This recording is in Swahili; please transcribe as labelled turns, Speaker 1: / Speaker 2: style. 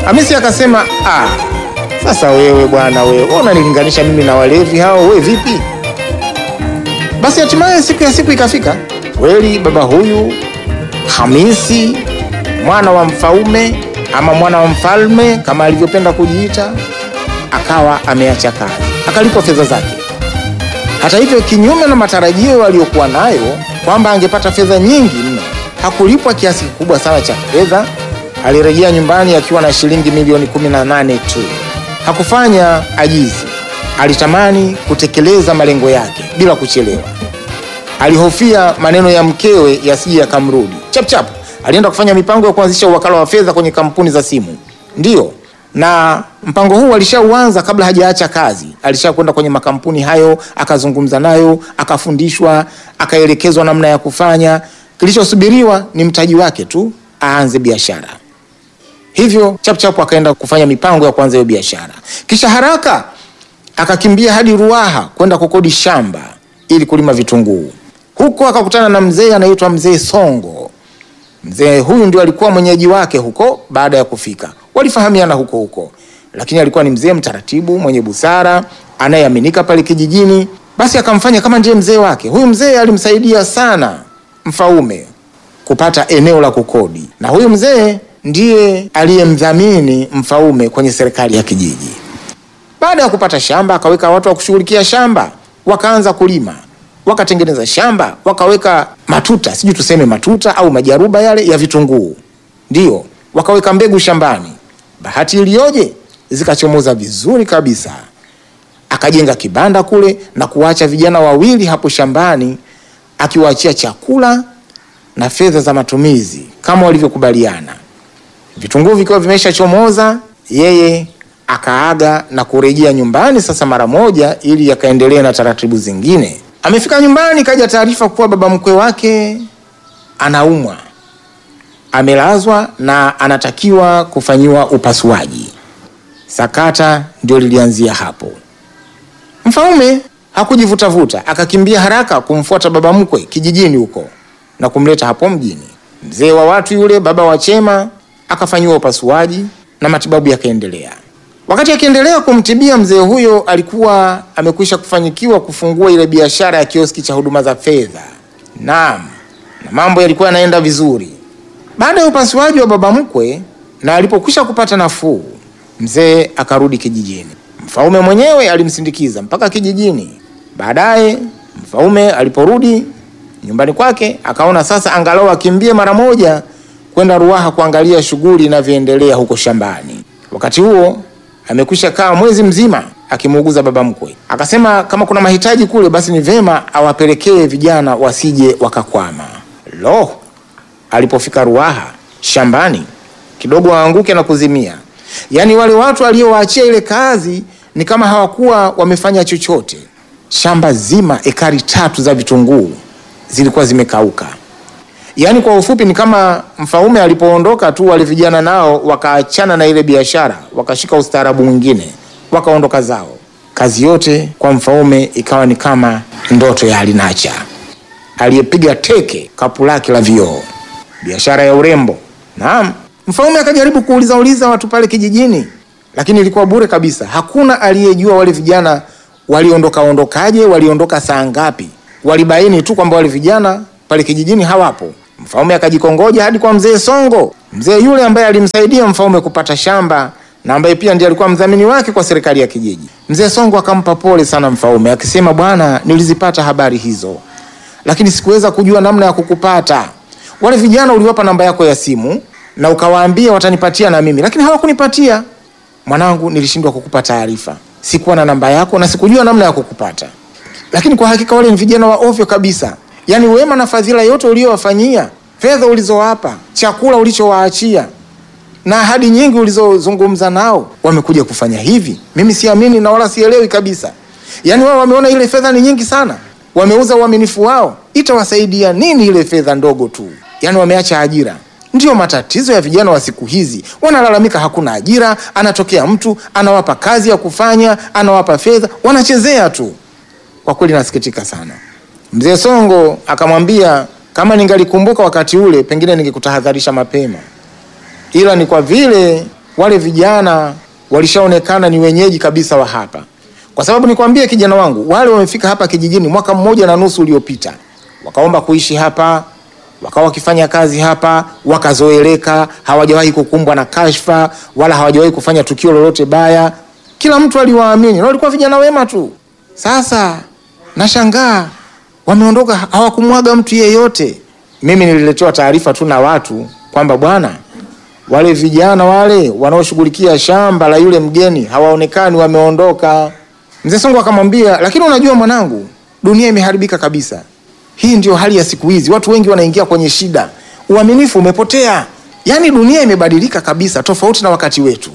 Speaker 1: Hamisi akasema ah, sasa wewe bwana, wewe wewe unanilinganisha mimi na walevi hao, wewe vipi? Basi hatimaye siku ya siku ikafika, kweli baba huyu Hamisi mwana wa mfaume ama mwana wa mfalme kama alivyopenda kujiita, akawa ameacha kazi, akalipwa fedha zake. Hata hivyo, kinyume na matarajio aliyokuwa nayo kwamba angepata fedha nyingi mno, hakulipwa kiasi kikubwa sana cha fedha. Alirejea nyumbani akiwa na shilingi milioni 18 tu. Hakufanya ajizi, alitamani kutekeleza malengo yake bila kuchelewa. Alihofia maneno ya mkewe yasije yakamrudi. Chapchap alienda kufanya mipango ya kuanzisha uwakala wa fedha kwenye kampuni za simu. Ndiyo, na mpango huu alishauanza kabla hajaacha kazi. Alishakwenda kwenye makampuni hayo, akazungumza nayo, akafundishwa, akaelekezwa namna ya kufanya. Kilichosubiriwa ni mtaji wake tu aanze biashara. Hivyo chapchap akaenda kufanya mipango ya kuanza hiyo biashara, kisha haraka akakimbia hadi Ruaha kwenda kukodi shamba ili kulima vitunguu. Huko akakutana na mzee anaitwa mzee Songo. Mzee huyu ndio alikuwa mwenyeji wake huko. Baada ya kufika, walifahamiana huko huko, lakini alikuwa ni mzee mtaratibu, mwenye busara, anayeaminika pale kijijini. Basi akamfanya kama ndiye mzee wake. Huyu mzee alimsaidia sana Mfaume kupata eneo la kukodi, na huyu mzee ndiye aliyemdhamini Mfaume kwenye serikali ya kijiji. Baada ya kupata shamba, akaweka watu wa kushughulikia shamba, wakaanza kulima, wakatengeneza shamba, wakaweka matuta, sijui tuseme matuta au majaruba yale ya vitunguu, ndio wakaweka mbegu shambani. Bahati iliyoje, zikachomoza vizuri kabisa. Akajenga kibanda kule na kuwacha vijana wawili hapo shambani, akiwaachia chakula na fedha za matumizi kama walivyokubaliana. Vitunguu vikiwa vimeshachomoza, yeye akaaga na kurejea nyumbani sasa mara moja, ili akaendelea na taratibu zingine. Amefika nyumbani, kaja taarifa kuwa baba mkwe wake anaumwa, amelazwa na anatakiwa kufanyiwa upasuaji. Sakata ndio lilianzia hapo. Mfaume hakujivutavuta, akakimbia haraka kumfuata baba mkwe kijijini huko na kumleta hapo mjini. Mzee wa watu yule, baba wa Chema, akafanyiwa upasuaji na matibabu yakaendelea. Wakati akiendelea kumtibia mzee huyo, alikuwa amekwisha kufanyikiwa kufungua ile biashara ya kioski cha huduma za fedha. Naam, na mambo yalikuwa yanaenda vizuri. Baada ya upasuaji wa baba mkwe na alipokwisha kupata nafuu, mzee akarudi kijijini. Mfaume mwenyewe alimsindikiza mpaka kijijini. Baadaye Mfaume aliporudi nyumbani kwake, akaona sasa angalau akimbie mara moja kwenda Ruaha kuangalia shughuli inavyoendelea huko shambani. Wakati huo amekwisha kaa mwezi mzima akimuuguza baba mkwe. Akasema kama kuna mahitaji kule, basi ni vema awapelekee vijana wasije wakakwama. Lo, alipofika Ruaha shambani kidogo aanguke na kuzimia. Yaani wale watu aliowaachia ile kazi ni kama hawakuwa wamefanya chochote. Shamba zima ekari tatu za vitunguu zilikuwa zimekauka. Yaani kwa ufupi ni kama Mfaume alipoondoka tu, wale vijana nao wakaachana na ile biashara, wakashika ustaarabu mwingine, wakaondoka zao. Kazi yote kwa Mfaume ikawa ni kama ndoto ya alinacha aliyepiga teke kapu lake la vioo, biashara ya urembo. Naam, Mfaume akajaribu kuuliza uliza watu pale kijijini, lakini ilikuwa bure kabisa. Hakuna aliyejua wale vijana waliondoka ondokaje, waliondoka saa ngapi. Walibaini tu kwamba wale vijana pale kijijini hawapo. Mfaume akajikongoja hadi kwa mzee Songo, mzee yule ambaye alimsaidia Mfaume kupata shamba na ambaye pia ndiye alikuwa mdhamini wake kwa serikali ya kijiji. Mzee Songo akampa pole sana Mfaume akisema, bwana, nilizipata habari hizo, lakini sikuweza kujua namna ya kukupata. Wale vijana uliwapa namba yako ya simu na ukawaambia watanipatia na mimi, lakini hawakunipatia. Mwanangu, nilishindwa kukupa taarifa, sikuwa na namba yako na sikujua namna ya kukupata. Lakini kwa hakika wale ni vijana wa ovyo kabisa. Yaani wema na fadhila yote uliowafanyia, fedha ulizowapa, chakula ulichowaachia na ahadi nyingi ulizozungumza nao, wamekuja kufanya hivi. Mimi siamini na wala sielewi kabisa. Yaani wao wameona ile fedha ni nyingi sana, wameuza uaminifu wao. Itawasaidia nini ile fedha ndogo tu? Yaani wameacha ajira. Ndiyo matatizo ya vijana wa siku hizi, wanalalamika hakuna ajira. Anatokea mtu anawapa kazi ya kufanya, anawapa fedha, wanachezea tu. Kwa kweli nasikitika sana. Mzee Songo akamwambia kama ningalikumbuka wakati ule, pengine ningekutahadharisha mapema, ila ni kwa vile wale vijana walishaonekana ni wenyeji kabisa wa hapa, kwa sababu nikwambie kijana wangu, wale wamefika hapa kijijini mwaka mmoja na nusu uliopita, wakaomba kuishi hapa, wakawa wakifanya kazi hapa, wakazoeleka, hawajawahi kukumbwa na kashfa wala hawajawahi kufanya tukio lolote baya. Kila mtu aliwaamini na walikuwa vijana wema tu. Sasa nashangaa wameondoka, hawakumwaga mtu yeyote. Mimi nililetewa taarifa tu na watu kwamba bwana, wale vijana wale wanaoshughulikia shamba la yule mgeni hawaonekani, wameondoka. Mzee Songo akamwambia, lakini unajua mwanangu, dunia imeharibika kabisa. Hii ndio hali ya siku hizi, watu wengi wanaingia kwenye shida, uaminifu umepotea. Yaani dunia imebadilika kabisa, tofauti na wakati wetu.